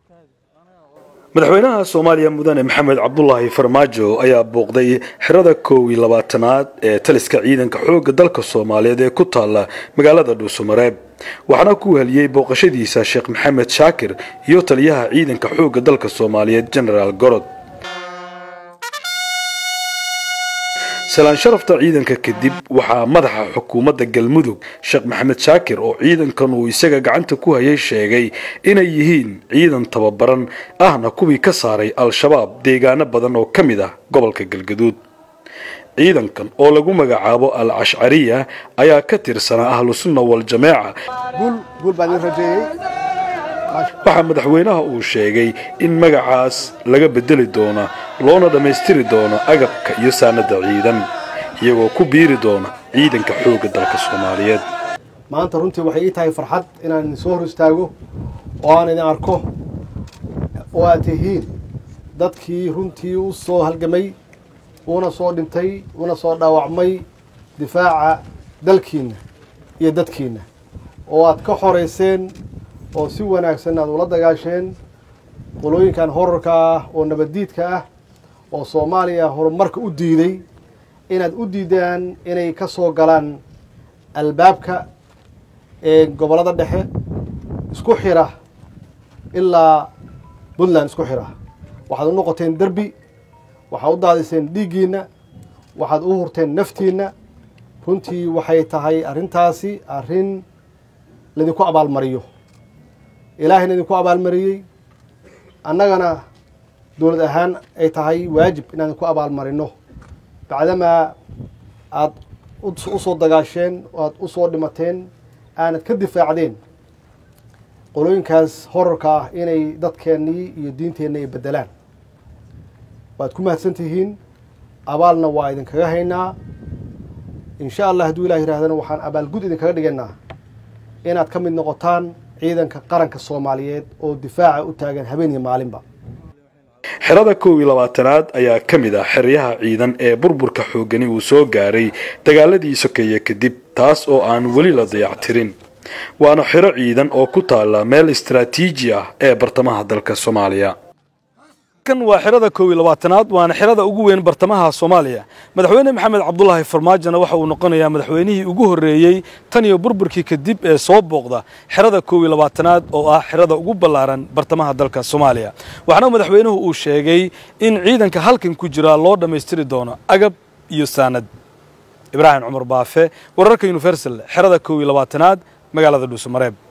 madaxweynaha soomaaliya mudane maxamed cabdulaahi farmaajo ayaa booqday xerada koow iyo labaatanaad ee taliska ciidanka xoogga dalka soomaaliyeed ee ku taalla magaalada dhuusamareeb waxaana ku heliyey booqashadiisa sheekh maxamed shaakir iyo taliyaha ciidanka xoogga dalka soomaaliyeed genaraal gorod salaan sharafta ciidanka kadib waxaa madaxa xukuumadda galmudug sheekh maxamed shaakir oo ciidankan uu isaga gacanta ku hayay sheegay inay yihiin ciidan tababaran ahna kuwii ka saaray al-shabaab deegaano badan oo ka mid ah gobolka galgaduud ciidankan oo lagu magacaabo al cashcariya ayaa ka tirsanaa ahlusunna wal-jameeca waxaa madaxweynaha uu sheegay in magacaas laga bedeli doono loona dhammaystiri doono agabka iyo saanada ciidan iyagoo ku biiri doona ciidanka xoogga dalka soomaaliyeed maanta runtii waxay ii tahay farxad inaan idin soo hor istaago oo aan idin arko oo aad tihiin dadkii runtii u soo halgamay una soo dhintay una soo dhaawacmay difaaca dalkiinna iyo dadkiinna oo aad ka xorayseen oo si wanaagsan aad ula dagaasheen qolooyinkan horarka ah oo nabaddiidka ah oo soomaaliya horumarka u diiday inaad u diidaan inay ka soo galaan albaabka ee gobollada dhexe isku xira ilaa puntland isku xira waxaad u noqoteen derbi waxaad u daadiseen dhiiggiinna waxaad u hurteen naftiinna runtii waxay tahay arrintaasi arrin laydinku abaalmariyo ilaahayna idinku abaalmariyey annagana dowlad ahaan ay tahay waajib inaan idinku abaalmarino bacdamaa aad u soo dagaasheen oo aad u soo dhimateen aanad ka difaacdeen qolooyinkaas horarka ah inay dadkeennii iyo diinteenna ay beddelaan waad ku mahadsan tihiin abaalna waa idinkaga haynaa insha allah hadduu ilah yidhahdana waxaan abaalgud idinkaga dhigaynaa inaad ka mid noqotaan ciidanka qaranka soomaaliyeed oo difaaca u taagan habeen iyo maalinba xerada koow iyo labaatanaad ayaa ka mid ah xeryaha ciidan ee burburka xoogani uu soo gaaray dagaaladii sokeeye kadib taas oo aan weli la dayactirin waana xero ciidan oo ku taalla meel istaraatiiji ah ee bartamaha dalka soomaaliya kan waa xerada koow iyo labaatanaad waana xerada ugu weyn bartamaha soomaaliya madaxweyne maxamed cabdulaahi farmaajona waxa uu noqonayaa madaxweynihii ugu horreeyey tan iyo burburkii kadib ee soo booqda xerada koow iyo labaatanaad oo ah xerada ugu ballaaran bartamaha dalka soomaaliya waxaana madaxweynuhu uu sheegay in ciidanka halkan ku jira loo dhammaystiri doono agab iyo saanad ibraahim cumar baafe wararka universal xerada koow iyo labaatanaad magaalada dhuusamareeb